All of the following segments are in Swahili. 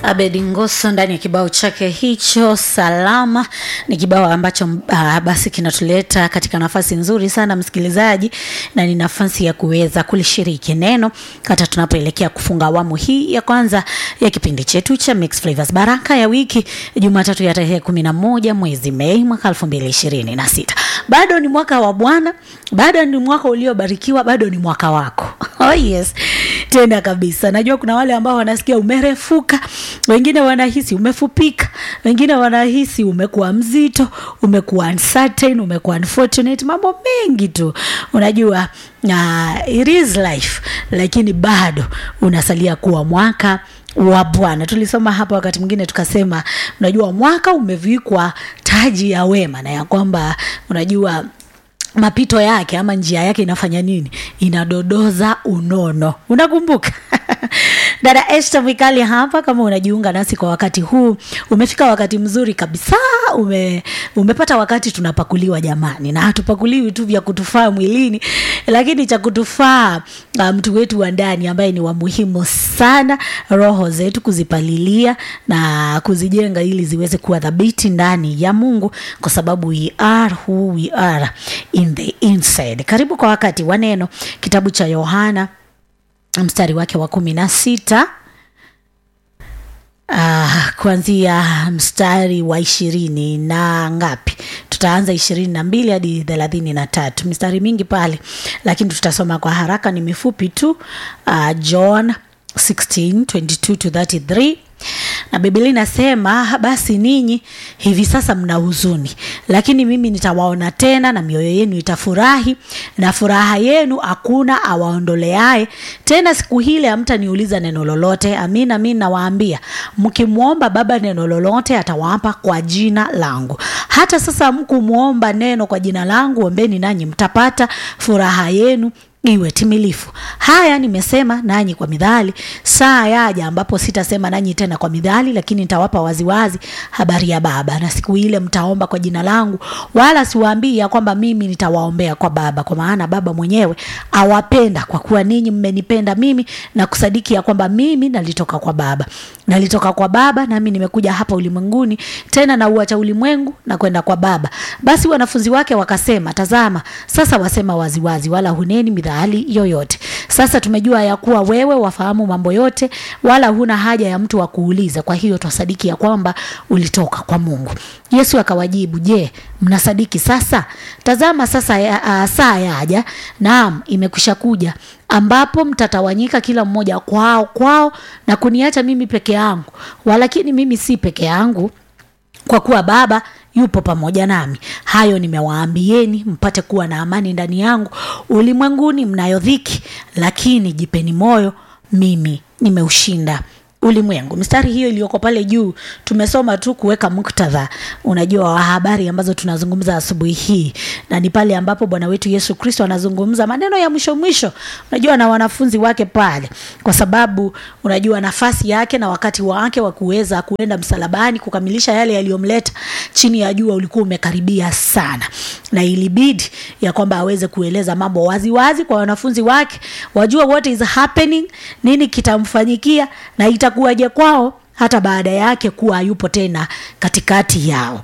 Abedi Ngoso ndani ya kibao chake hicho Salama. Ni kibao ambacho uh, basi kinatuleta katika nafasi nzuri sana msikilizaji, na ni nafasi ya kuweza kulishiriki neno hata tunapoelekea kufunga awamu hii ya kwanza ya kipindi chetu cha Mix Flavors Baraka ya wiki, Jumatatu ya tarehe kumi na moja mwezi Mei mwaka elfu mbili ishirini na sita. Bado ni mwaka wa Bwana, bado ni mwaka uliobarikiwa, bado ni mwaka wako. Oh yes, tena kabisa. Najua kuna wale ambao wanasikia umerefuka, wengine wanahisi umefupika, wengine wanahisi umekuwa mzito, umekuwa uncertain, umekuwa unfortunate, mambo mengi tu unajua. Uh, it is life, lakini bado unasalia kuwa mwaka wa Bwana. Tulisoma hapa wakati mwingine tukasema, unajua mwaka umevikwa taji ya wema na ya kwamba unajua mapito yake ama njia yake inafanya nini? Inadodoza unono. Unakumbuka? Dada Esther Mikali hapa, kama unajiunga nasi kwa wakati huu, umefika wakati mzuri kabisa. Ume, umepata wakati tunapakuliwa jamani, na hatupakuliwi tu vya kutufaa mwilini, lakini cha kutufaa mtu um, wetu wa ndani ambaye ni wa muhimu sana, roho zetu kuzipalilia na kuzijenga ili ziweze kuwa thabiti ndani ya Mungu, kwa sababu we are who we are in the inside. Karibu kwa wakati wa neno, kitabu cha Yohana mstari wake wa kumi na sita uh, kuanzia mstari wa ishirini na ngapi tutaanza ishirini na mbili hadi thelathini na tatu mistari mingi pale lakini tutasoma kwa haraka ni mifupi tu uh, john 16 22 to 33 na Biblia inasema basi ninyi hivi sasa mna huzuni, lakini mimi nitawaona tena, na mioyo yenu itafurahi, na furaha yenu hakuna awaondoleaye. Tena siku hile hamtaniuliza neno lolote. Amin, amin nawaambia, mkimwomba Baba neno lolote atawapa kwa jina langu. Hata sasa mkumwomba neno kwa jina langu, ombeni nanyi mtapata, furaha yenu iwe timilifu. Haya nimesema nanyi kwa midhali, saa yaja ambapo sitasema nanyi tena kwa midhali, lakini nitawapa waziwazi habari ya Baba. Na siku ile mtaomba kwa jina langu, wala siwaambii ya kwamba mimi nitawaombea kwa Baba, kwa maana Baba mwenyewe awapenda, kwa kuwa ninyi mmenipenda mimi na kusadiki ya kwamba mimi nalitoka kwa Baba. Nalitoka kwa Baba, nami nimekuja hapa ulimwenguni, tena na uacha ulimwengu na kwenda kwa Baba. Basi wanafunzi wake wakasema, tazama, sasa wasema waziwazi, wala huneni midhali hali yoyote. Sasa tumejua ya kuwa wewe wafahamu mambo yote, wala huna haja ya mtu wa kuuliza. Kwa hiyo twasadiki ya kwamba ulitoka kwa Mungu. Yesu akawajibu, je, mnasadiki sasa? Tazama sasa ya, uh, saa yaja, naam, imekwisha kuja, ambapo mtatawanyika kila mmoja kwao kwao na kuniacha mimi peke yangu. Walakini mimi si peke yangu, kwa kuwa Baba yupo pamoja nami. Hayo nimewaambieni mpate kuwa na amani ndani yangu. Ulimwenguni mnayo dhiki, lakini jipeni moyo, mimi nimeushinda ulimwengu. Mistari hiyo iliyoko pale juu tumesoma tu kuweka muktadha, unajua wa habari ambazo tunazungumza asubuhi hii, na ni pale ambapo Bwana wetu Yesu Kristo anazungumza maneno ya mwisho mwisho, unajua na wanafunzi wake pale, kwa sababu unajua nafasi yake na wakati wake wa kuweza kuenda msalabani kukamilisha yale yaliyomleta chini ya jua ulikuwa umekaribia sana, na ilibidi ya kwamba aweze kueleza mambo wazi wazi kwa wanafunzi wake, wajua what is happening, nini kitamfanyikia na ita itakuwaje kwao hata baada yake kuwa hayupo tena katikati yao.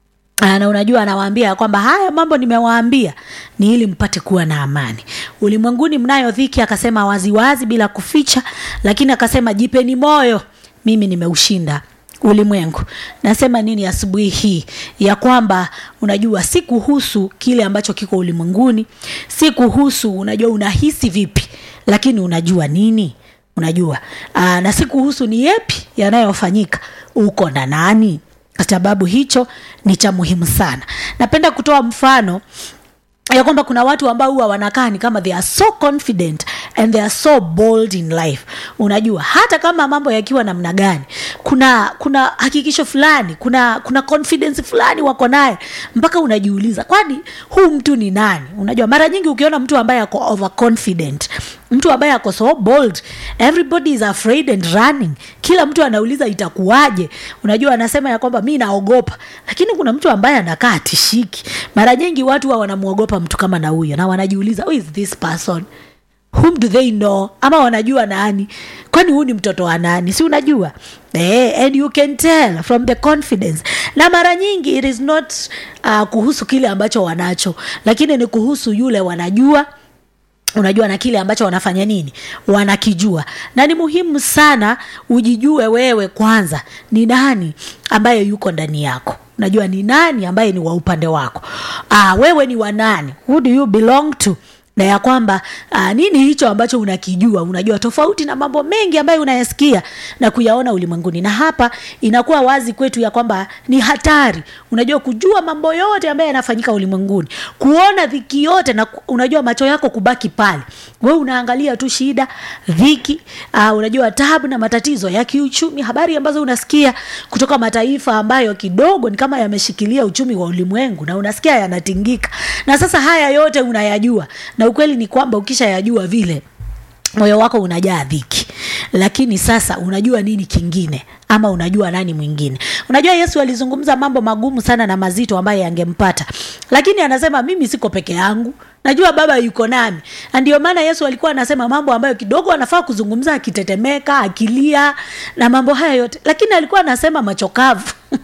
Na unajua anawaambia ya kwamba haya mambo nimewaambia ni ili mpate kuwa na amani. Ulimwenguni mnayo dhiki, akasema waziwazi bila kuficha, lakini akasema jipeni moyo, mimi nimeushinda ulimwengu. Nasema nini asubuhi hii? Ya kwamba unajua si kuhusu kile ambacho kiko ulimwenguni, si kuhusu unajua unahisi vipi, lakini unajua nini unajua aa, na si kuhusu ni yepi yanayofanyika uko na nani, kwa sababu hicho ni cha muhimu sana. Napenda kutoa mfano ya kwamba kuna watu ambao huwa wanakaa ni kama they are so confident and they are so bold in life. Unajua, hata kama mambo yakiwa namna gani, kuna kuna hakikisho fulani, kuna kuna confidence fulani wako naye, mpaka unajiuliza kwani huu mtu ni nani? Unajua, mara nyingi ukiona mtu ambaye ako overconfident mtu ambaye ako so bold, everybody is afraid and running. Kila mtu anauliza itakuwaje. Unajua, anasema ya kwamba mi naogopa, lakini kuna mtu ambaye anakaa tishiki. Mara nyingi watu wa wanamwogopa mtu kama na huyo, na wanajiuliza who is this person whom do they know ama wanajua nani kwani huu ni mtoto wa nani si unajua eh, and you can tell from the confidence na mara nyingi it is not uh, kuhusu kile ambacho wanacho lakini ni kuhusu yule wanajua unajua na kile ambacho wanafanya nini wanakijua na ni muhimu sana ujijue wewe kwanza ni nani ambaye yuko ndani yako unajua ni nani ambaye ni wa upande wako ah, wewe ni wa nani who do you belong to na ya kwamba uh, nini hicho ambacho unakijua unajua tofauti na mambo mengi ambayo unayasikia na kuyaona ulimwenguni na hapa inakuwa wazi kwetu ya kwamba ni hatari unajua kujua mambo yote ambayo yanafanyika ulimwenguni kuona dhiki yote na ku- unajua macho yako kubaki pale we unaangalia tu shida dhiki uh, unajua tabu na matatizo ya kiuchumi habari ambazo unasikia kutoka mataifa ambayo kidogo ni kama yameshikilia uchumi wa ulimwengu na unasikia yanatingika na sasa haya yote unayajua na ukweli ni kwamba ukishayajua vile moyo wako unajaa dhiki lakini sasa unajua nini kingine ama unajua nani mwingine unajua yesu alizungumza mambo magumu sana na mazito ambayo yangempata lakini anasema mimi siko peke yangu najua baba yuko nami na ndio maana yesu alikuwa anasema mambo ambayo kidogo anafaa kuzungumza akitetemeka akilia na mambo haya yote lakini alikuwa anasema machokavu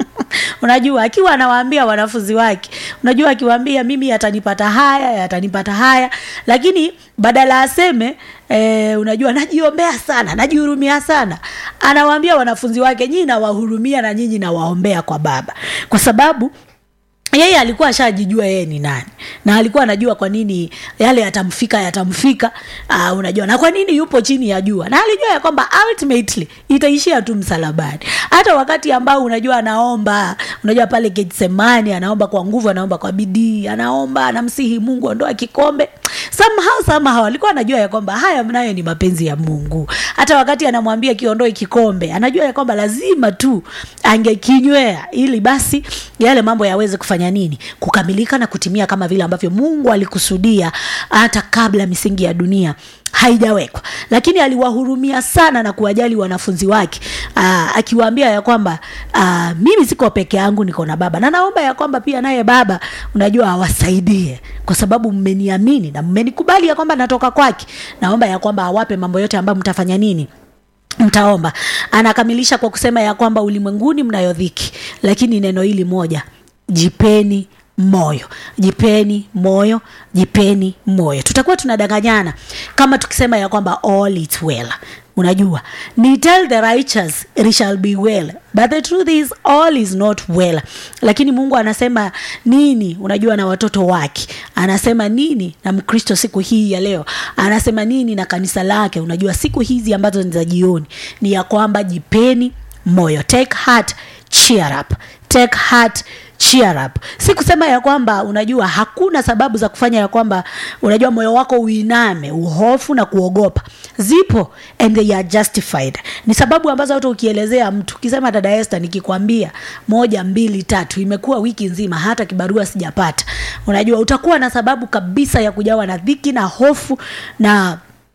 unajua akiwa anawaambia wanafunzi wake unajua akiwaambia mimi yatanipata haya yatanipata haya lakini badala aseme e, unajua najiombea sana najihurumia sana anawaambia wanafunzi wake nyinyi nawahurumia na nyinyi nawaombea kwa baba kwa sababu yeye alikuwa ashajijua yeye ni nani na alikuwa anajua kwa nini yale yatamfika yatamfika uh, unajua na kwa nini yupo chini ya jua na alijua ya kwamba ultimately itaishia tu msalabani hata wakati ambao unajua anaomba unajua pale getsemani anaomba kwa nguvu anaomba kwa bidii anaomba anamsihi mungu ondoa kikombe somehow somehow alikuwa anajua ya kwamba haya mnayo ni mapenzi ya mungu hata wakati anamwambia kiondoe kikombe anajua ya kwamba lazima tu angekinywea ili basi yale mambo yaweze kufanya nini kukamilika na kutimia kama vile ambavyo mungu alikusudia hata kabla misingi ya dunia haijawekwa lakini aliwahurumia sana na kuwajali wanafunzi wake aa, akiwaambia ya kwamba aa, mimi siko peke yangu niko na baba na naomba ya kwamba pia naye baba unajua awasaidie kwa sababu mmeniamini na mmenikubali ya kwamba natoka kwake naomba ya kwamba awape mambo yote ambayo mtafanya nini mtaomba anakamilisha kwa kusema ya kwamba ulimwenguni mnayo dhiki lakini neno hili moja jipeni moyo jipeni moyo jipeni moyo tutakuwa tunadanganyana kama tukisema ya kwamba all is well unajua ni tell the righteous it shall be well but the truth is all is not well lakini mungu anasema nini unajua na watoto wake anasema nini na mkristo siku hii ya leo anasema nini na kanisa lake unajua siku hizi ambazo ni za jioni ni ya kwamba jipeni moyo take heart cheer up take heart cheer up si kusema ya kwamba unajua hakuna sababu za kufanya ya kwamba unajua moyo wako uiname uhofu na kuogopa zipo and they are justified ni sababu ambazo hata ukielezea mtu ukisema dada este nikikwambia moja mbili tatu imekuwa wiki nzima hata kibarua sijapata unajua utakuwa na sababu kabisa ya kujawa na dhiki na hofu na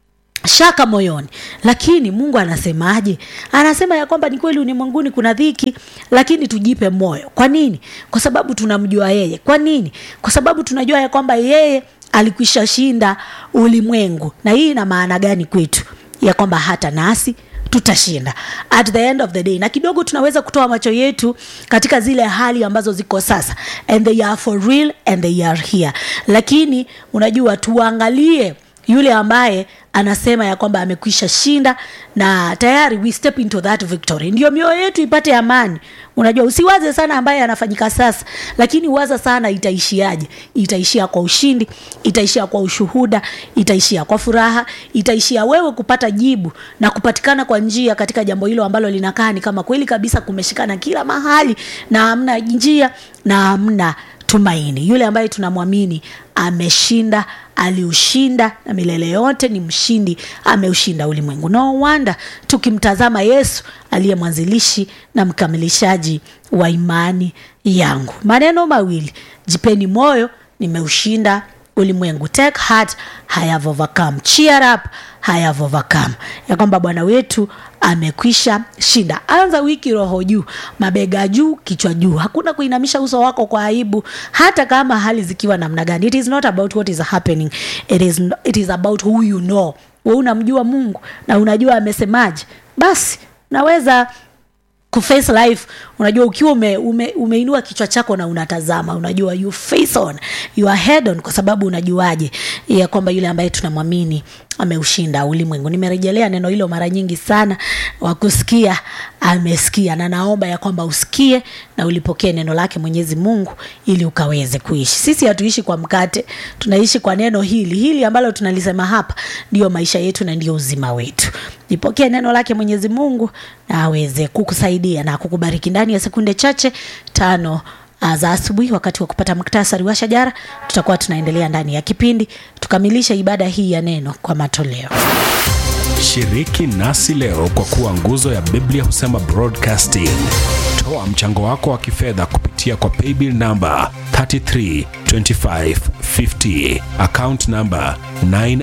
shaka moyoni lakini mungu anasemaje anasema ya kwamba ni kweli ulimwenguni kuna dhiki lakini tujipe moyo kwa nini kwa sababu tunamjua yeye kwa nini kwa sababu tunajua ya kwamba yeye alikwisha shinda ulimwengu na hii ina maana gani kwetu ya kwamba hata nasi tutashinda at the end of the day na kidogo tunaweza kutoa macho yetu katika zile hali ambazo ziko sasa and they are for real and they are here lakini unajua tuangalie yule ambaye anasema ya kwamba amekwisha shinda na tayari we step into that victory ndio mioyo yetu ipate amani unajua usiwaze sana ambaye anafanyika sasa lakini waza sana itaishiaje itaishia kwa ushindi itaishia kwa ushuhuda itaishia kwa furaha itaishia wewe kupata jibu na kupatikana kwa njia katika jambo hilo ambalo linakaa ni kama kweli kabisa kumeshikana kila mahali na hamna njia na hamna tumaini yule ambaye tunamwamini ameshinda aliushinda na milele yote ni mshindi ameushinda ulimwengu no wonder tukimtazama yesu aliye mwanzilishi na mkamilishaji wa imani yangu maneno mawili jipeni moyo nimeushinda ulimwengu take heart I have overcome cheer up I have overcome ya kwamba bwana wetu amekwisha shinda anza wiki roho juu mabega juu kichwa juu hakuna kuinamisha uso wako kwa aibu hata kama hali zikiwa namna gani it is not about what is happening it is, it is about who you know we unamjua mungu na unajua amesemaje basi naweza kuface life unajua ukiwa ume, ume, umeinua kichwa chako na unatazama unajua you face on you are head on kwa sababu unajuaje ya kwamba yule ambaye tunamwamini ameushinda ulimwengu nimerejelea neno hilo mara nyingi sana wakusikia amesikia na naomba ya kwamba usikie na ulipokee neno lake mwenyezi mungu ili ukaweze kuishi sisi hatuishi kwa mkate tunaishi kwa neno hili hili ambalo tunalisema hapa ndiyo maisha yetu na ndio uzima wetu lipokee neno lake mwenyezi mungu na aweze kukusaidia na kukubariki ndani ya sekunde chache tano uh, za asubuhi wakati wa kupata muktasari wa shajara tutakuwa tunaendelea ndani ya kipindi tukamilishe ibada hii ya neno kwa matoleo shiriki nasi leo kwa kuwa nguzo ya biblia husema broadcasting toa mchango wako wa kifedha kupitia kwa paybill namba 332550 account namba 9